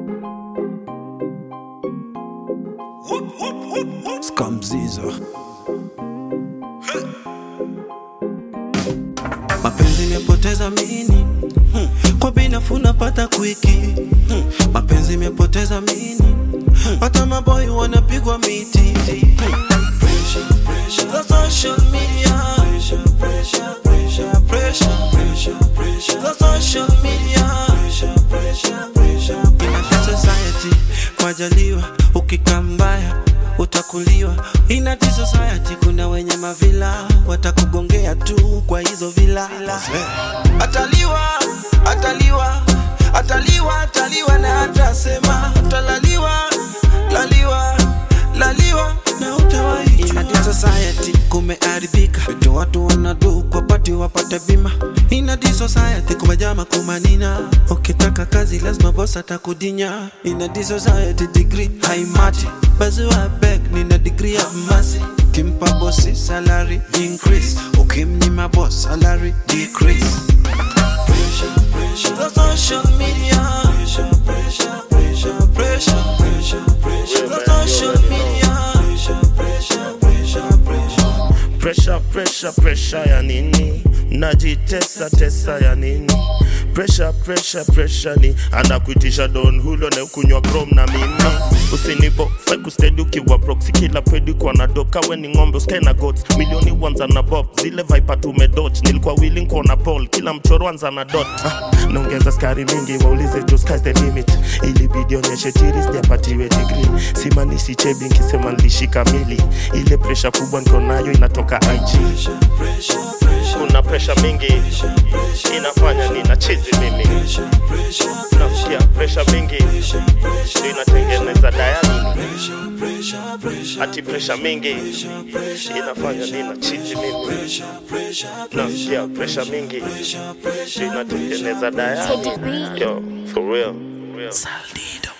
Skamziza mapenzi imepoteza mini hmm. kwa binafu napata kwiki hmm. mapenzi imepoteza mini hata maboi wanapigwa miti hmm. Pressure, pressure. The social media. Pressure, pressure, pressure, pressure, pressure, pressure. The social media. Pressure, pressure, pressure, pressure. In a society, majaliwa ukikaa mbaya utakuliwa. In a society kuna wenye mavila watakugongea tu kwa hizo vila. Ataliwa, ataliwa, ataliwa, ataliwa na atasema utalaliwa, laliwa, laliwa na utawaijua. In a society kumeharibika, vitu watu wanadu kwa pati wapate bima. In a society kumejama kumanina, ukitaka kazi lazima boss atakudinya. In a society degree haimati, bazua beg nina degree ya masi Kimpa bosi salary increase, ukimnyima boss salary decrease. Pressure, pressure. The social media. Pressure, pressure, pressure, pressure, pressure, pressure. The social media. Pressure, pressure, pressure, pressure. Pressure, pressure, pressure ya nini? Najitesa tesa ya nini? Pressure, pressure, pressure ni anakuitisha don hulo na kunywa chrome na mimi usinipo fai kustedi ukiwa proxy kila pedi kwa na doka we ni ng'ombe usikae na goats milioni wanza na bob zile viper tumedot nilikuwa willing kuona paul kila mchoro anza na dot ah, naongeza skari mingi waulize jo sky's the limit ili video onyeshe tiri sijapatiwe degree simanishi chebi nkisema nilishika mili ile pressure kubwa niko nayo inatoka IG Pressure, pressure, pressure, kuna pressure mingi inafanya nina chizi mimi pressure, pressure, nasikia pressure mingi ndio inatengeneza dayani pressure, pressure, pressure, ati pressure mingi pressure, inafanya nina chizi mimi pressure, pressure, nasikia pressure mingi pressure, pressure. ndio inatengeneza dayani yo for real Saldido.